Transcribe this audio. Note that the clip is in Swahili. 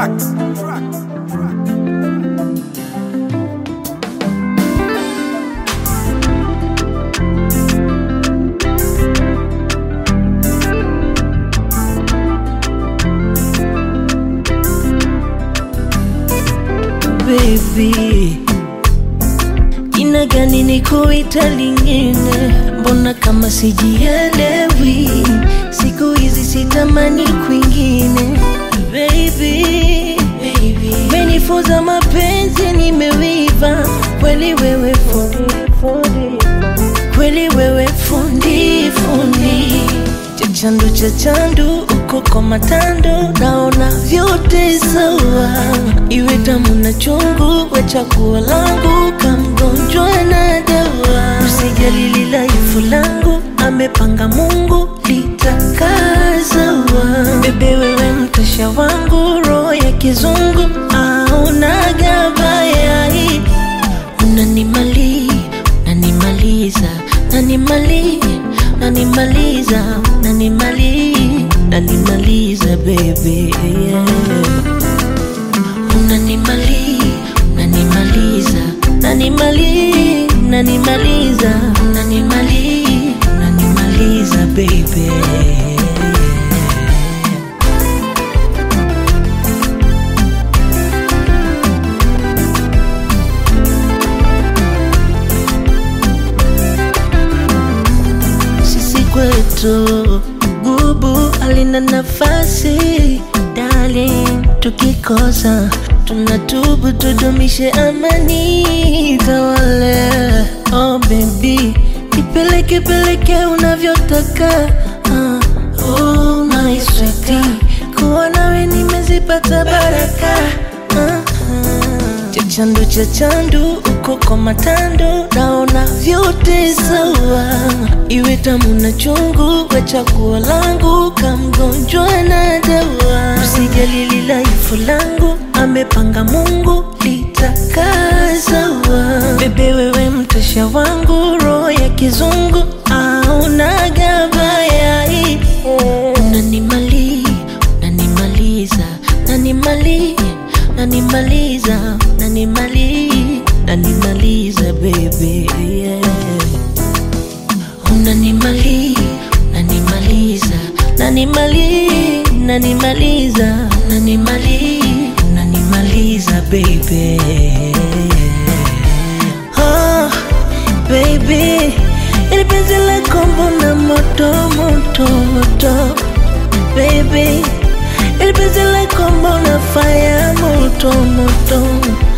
tracks, tracks, tracks. baby, jina gani ni kuita lingine? Mbona kama sijielewi? Siku hizi sitamani kwingine baby, baby. Menifunza mapenzi, nimewiva kweli, wewe fundi, fundi. kweli wewe fundi fundi, chachandu chachandu uko kwa matando, naona vyote sawa, iwe tamu na chungu, we chaguo langu, kamgonjwa na dawa, usijali lilaifu langu, amepanga Mungu litakaa sawa. Bebe wewe mtasha wangu, roho ya kizungu aunaga bayai unanimali nanimaliza nanimali nanimaliza nanimali nanimaliza bebe yeah. unanimali nanimaliza nanimali nanimaliza nanimali nanimaliza bebe sisi kwetu gubu alina nafasi darling, tukikosa tunatubu, tudumishe amani tawale. Oh baby, ipeleke peleke unavyotaka ah, oh my sweetie, kuwa nawe nimezipata baraka ah, ah. Chachandu chachandu uko kwa matando, naona vyote sawa, iwe tamu na chungu, we chaguo langu, kamgonjwa na dawa, usijali lilaifu langu, amepanga Mungu litakaa sawa. Bebe wewe mtasha wangu, roho ya kizungu aunaga bayai, unanimali unanimaliza nanimali nanimaliza nanimali nanimaliza bebe yeah. unanimali nanimaliza nanimali nanimaliza nanimali nanimaliza bebe oh, baby ili penzi lako mbona moto moto moto baby ili penzi lako mbona fire moto moto